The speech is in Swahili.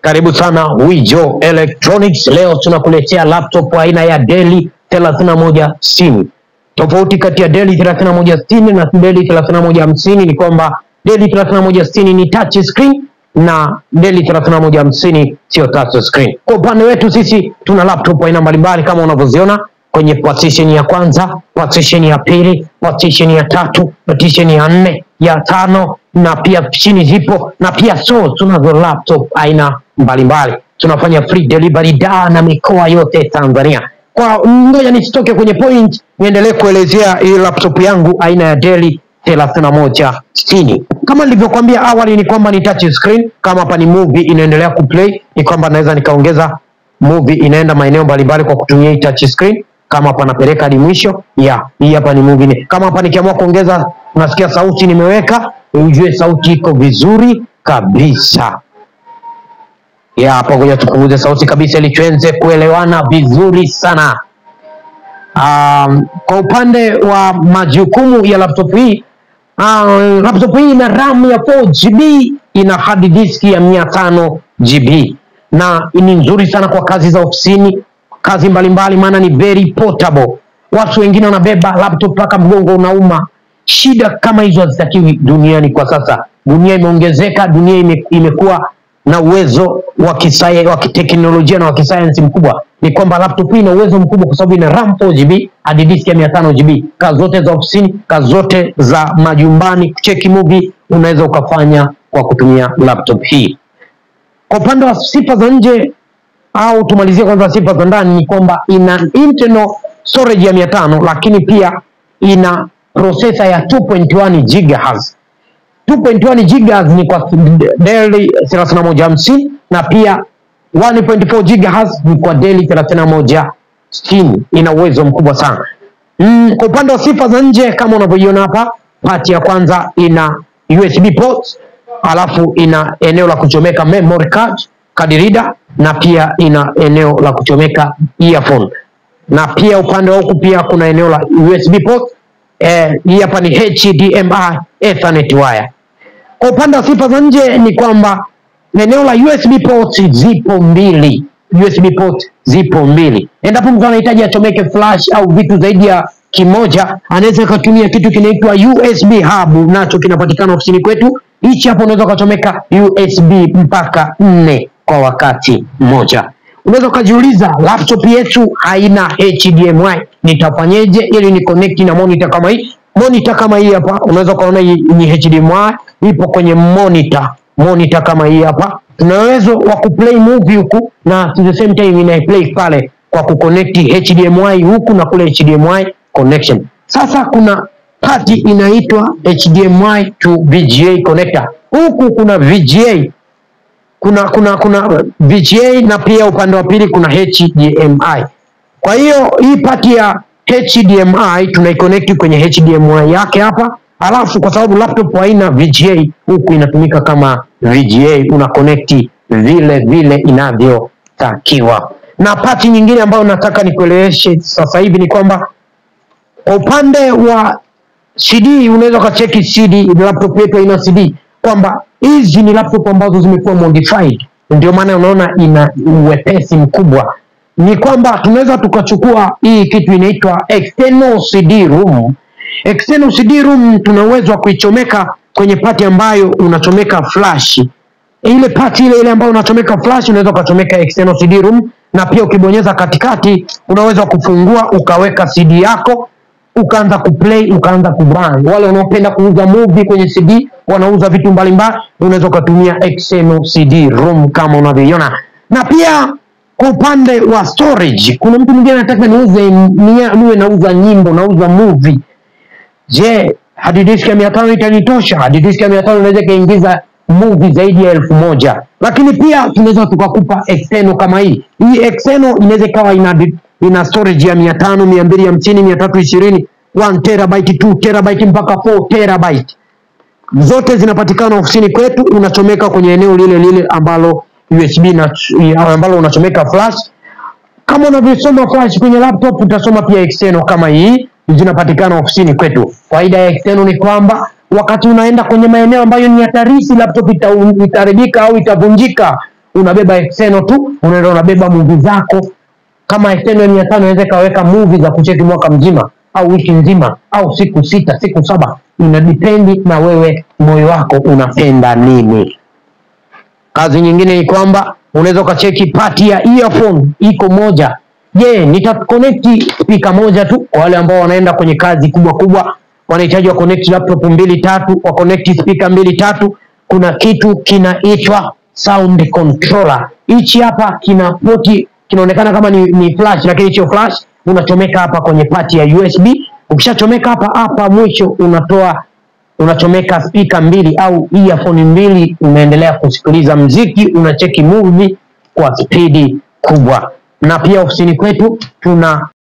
Karibu sana Wijo Electronics. Leo tunakuletea laptop aina ya Dell 3160. Tofauti kati ya Dell 3160 na Dell 3150 ni kwamba Dell 3160 ni touch screen na Dell 3150 sio touch screen. Kwa upande wetu sisi tuna laptop aina mbalimbali kama unavyoziona kwenye partition ya kwanza, partition ya pili, partition ya tatu, partition ya nne, ya tano na pia chini zipo na pia so tunazo laptop aina mbalimbali. Tunafanya free delivery da na mikoa yote Tanzania. Kwa ngoja nisitoke kwenye point, niendelee kuelezea hii laptop yangu aina ya Dell 3160. Kama nilivyokuambia awali ni kwamba ni touch screen. Kama hapa ni movie inaendelea kuplay, ni kwamba naweza nikaongeza movie inaenda maeneo mbalimbali kwa kutumia hii touch screen. Kama hapa napeleka hadi mwisho ya hii hapa ni movie. ni- Kama hapa nikiamua kuongeza, unasikia sauti nimeweka, ujue sauti iko vizuri kabisa ya hapo. Ngoja tupunguze sauti kabisa ili tuenze kuelewana vizuri sana. Um, kwa upande wa majukumu ya laptop hii uh, laptop hii ina RAM ya 4 GB, ina hard disk ya 500 GB na ni nzuri sana kwa kazi za ofisini, kazi mbalimbali, maana ni very portable. Watu wengine wanabeba laptop mpaka mgongo unauma. Shida kama hizo hazitakiwi duniani kwa sasa. Dunia imeongezeka, dunia ime, imekuwa na uwezo wa kisaya- wa kiteknolojia na wa kisayansi mkubwa. Ni kwamba laptop hii ina uwezo mkubwa kwa sababu ina RAM 4 GB hadi disk ya 500 GB. Kazi zote za ofisini, kazi zote za majumbani, kucheki movie unaweza ukafanya kwa kutumia laptop hii. Kwa upande wa sifa za nje au tumalizie kwanza sifa za ndani, ni kwamba ina internal storage ya 500 lakini pia ina processor ya 2.1 GHz. 2.1 GHz ni kwa Dell 3150 na pia 1.4 GHz ni kwa Dell 3160. Ina uwezo mkubwa sana. Mm, kwa upande wa sifa za nje kama unavyoiona hapa, pati ya kwanza ina USB port, alafu ina eneo la kuchomeka memory card, card reader na pia ina eneo la kuchomeka earphone. Na pia upande wa huku pia kuna eneo la USB port. Eh, hii hapa ni HDMI Ethernet wire. Kwa upande wa sifa za nje ni kwamba eneo la USB port zipo mbili, USB port zipo mbili. Endapo mtu anahitaji achomeke flash au vitu zaidi ya kimoja, anaweza akatumia kitu kinaitwa USB hub, nacho kinapatikana ofisini kwetu. Hichi hapo unaweza ukachomeka USB mpaka nne kwa wakati mmoja. Unaweza ukajiuliza laptop yetu haina HDMI, nitafanyeje ili ni connect na monitor kama hii? Monitor kama hii hapa, unaweza ukaona hii ni HDMI ipo kwenye monitor, monitor kama hii hapa. Tuna uwezo wa kuplay movie huku na at the same time ina play pale kwa kuconnect HDMI huku na kule HDMI connection. Sasa kuna pati inaitwa HDMI to VGA connector. Huku kuna VGA kuna kuna kuna VGA na pia upande wa pili kuna HDMI. Kwa hiyo hii pati ya HDMI tunaiconnect kwenye HDMI yake hapa, alafu kwa sababu laptop haina VGA, huku inatumika kama VGA, una connect vile vile inavyotakiwa. Na pati nyingine ambayo nataka nikueleweshe sasa hivi ni kwamba kwa upande wa CD unaweza ukacheki CD, laptop yetu haina CD, kwamba hizi ni laptop ambazo zimekuwa modified, ndio maana unaona ina uwepesi mkubwa. Ni kwamba tunaweza tukachukua hii kitu inaitwa external CD room. External CD room tuna uwezo wa kuichomeka kwenye pati ambayo unachomeka flash ile pati ile ile ambayo unachomeka flash unaweza ukachomeka external CD room, na pia ukibonyeza katikati unaweza kufungua ukaweka CD yako ukaanza kuplay ukaanza kuburn. Wale wanaopenda kuuza movie kwenye CD, wanauza vitu mbalimbali, unaweza ukatumia external CD room kama unavyoiona. Na pia kwa upande wa storage, kuna mtu mwingine anataka niuze nia- niwe nauza nyimbo, nauza movie. Je, hadi disk ya mia tano itanitosha? Hadi disk ya mia tano inaweza ikaingiza movie zaidi ya elfu moja lakini pia tunaweza tukakupa external kama hii. Hii external inaweza ikawa ina, di- ina storage ya mia tano mia mbili hamsini mia tatu ishirini 1 terabyte 2 terabyte mpaka 4 terabyte zote zinapatikana ofisini kwetu. Unachomeka kwenye eneo lile lile ambalo USB na ambalo unachomeka flash kama unavyosoma flash kwenye laptop utasoma pia external kama hii, zinapatikana ofisini kwetu. Faida ya external ni kwamba wakati unaenda kwenye maeneo ambayo ni hatarishi, laptop ita- itaharibika au itavunjika, unabeba external tu, unaenda unabeba movie zako kama external mia tano inaweza ikaweka movie za kucheki mwaka mzima au wiki nzima au siku sita siku saba, ina dipendi na wewe moyo wako unapenda nini. Kazi nyingine ni kwamba unaweza ukacheki pati ya earphone iko moja. Je, nitaconnect speaker moja tu kwa wale ambao wanaenda kwenye kazi kubwa kubwa, wanahitaji wa connect laptop mbili tatu, wa connect speaker mbili tatu. Kuna kitu kinaitwa sound controller. Hichi hapa kina poti, kinaonekana kama ni, ni flash, lakini sio flash. Unachomeka hapa kwenye pati ya USB. Ukishachomeka hapa hapa mwisho unatoa unachomeka spika mbili au earphone mbili, unaendelea kusikiliza mziki, unacheki movie kwa spidi kubwa. Na pia ofisini kwetu tuna